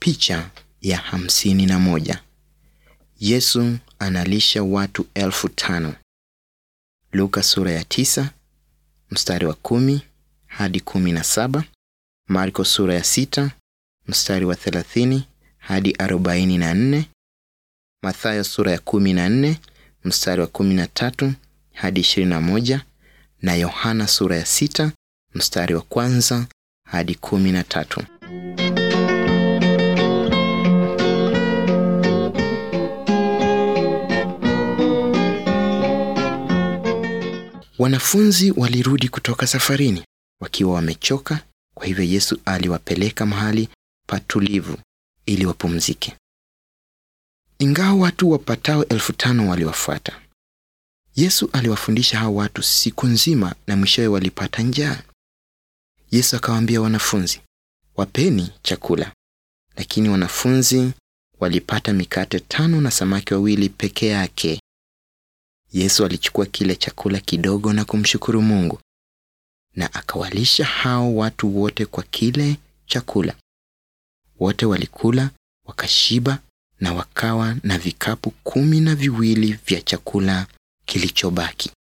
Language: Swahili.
Picha ya hamsini na moja. Yesu analisha watu elfu tano. Luka sura ya tisa mstari wa kumi hadi kumi na saba. Marko sura ya sita mstari wa thelathini hadi arobaini na nne. Mathayo sura ya kumi na nne mstari wa kumi na tatu hadi ishirini na moja na Yohana sura ya sita mstari wa kwanza hadi kumi na tatu. Wanafunzi walirudi kutoka safarini wakiwa wamechoka, kwa hivyo Yesu aliwapeleka mahali patulivu ili wapumzike. Ingawa watu wapatao elfu tano waliwafuata, Yesu aliwafundisha hao watu siku nzima na mwishowe walipata njaa. Yesu akawaambia wanafunzi, wapeni chakula. Lakini wanafunzi walipata mikate tano na samaki wawili peke yake. Yesu alichukua kile chakula kidogo na kumshukuru Mungu na akawalisha hao watu wote kwa kile chakula. Wote walikula wakashiba na wakawa na vikapu kumi na viwili vya chakula kilichobaki.